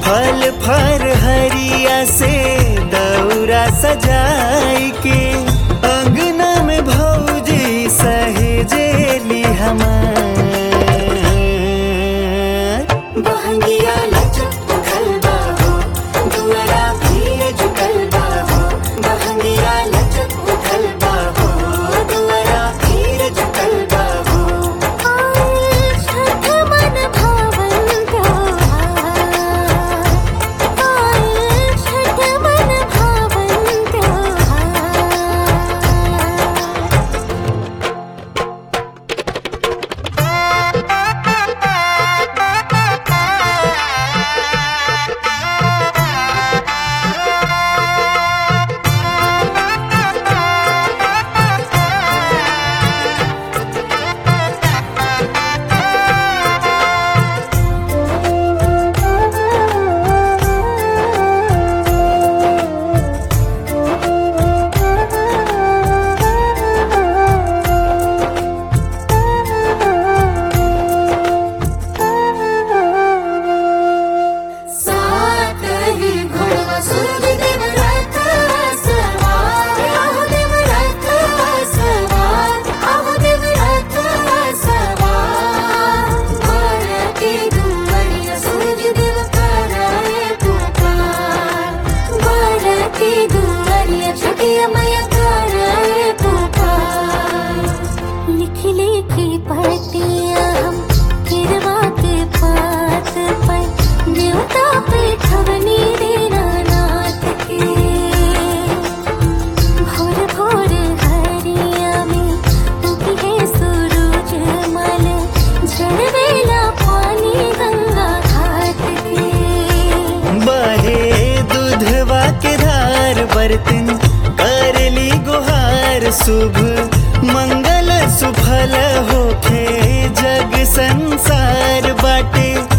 फल फर हरिया से दौरा सजाई के अंगना में भौजी सहेजेली हमार बहंगिया लचक उठल बाहो दुअरा भीड़ जुटल बाहो बहंगिया लचक उठल बाहो दुअरा भीड़ जुटल बाहो छठ मन भावन त्योहार छठ मन भावन त्योहार सात ही घोड़वा सूर्य देव रथ सवार आहो देव रथ सवार आहो देव रथ सवार भारती दुवड़िया सूर्य देव कराए पुकार भारती दुवड़िया छठिया मैया कराए पुकार लिखी लिखी पढ़तिया हम किरवा के पात पर देवता पे ठवनी देना नाथ के भोर भोर हरिया में उगी है सूरज मल झड़वेला पानी गंगा घाट के बहे दूधवा के धार बर्तन करली गुहार शुभ मंगल सुफल होखे जग संसार बाटे